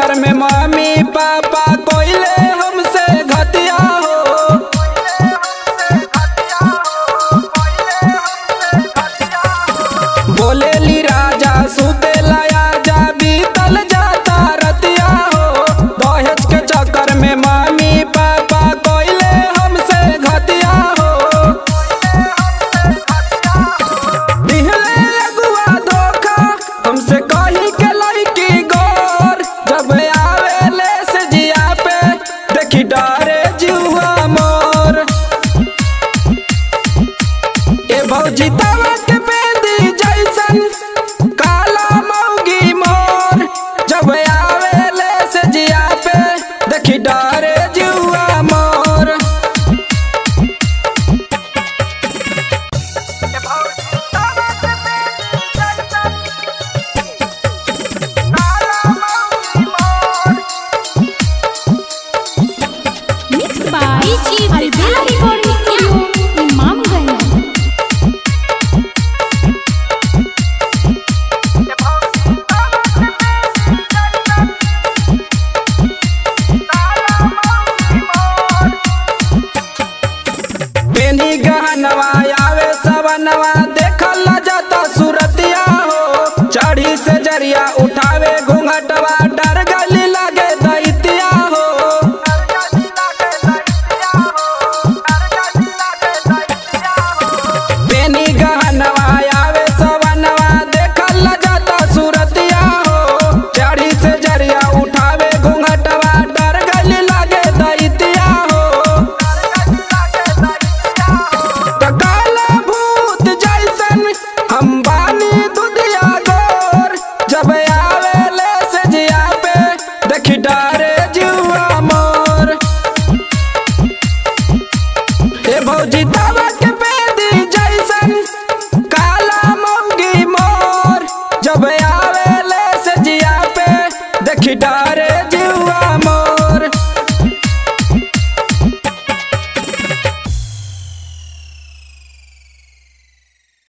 चक्कर में mummy papa कोइले हमसे घटिया हो बोलेली राजा सुतेला आजा बीतल जाता रतिया हो दहेज के चक्कर में मम्मी पापा कोइले हमसे घटिया हो दिहले अगुआ धोखा हमसे कही के लड़की गोर जब आवेले से जिया पे देखी डरे जुआ मोर ए भौजी तवा के बेदी जैसन काला मौगी मोर जब आवेले से जिया पे देखी डरे जुआ मोर Mixed by Albella Recording Studio, Imamganj. बेनी गहनवा आवे सवनवा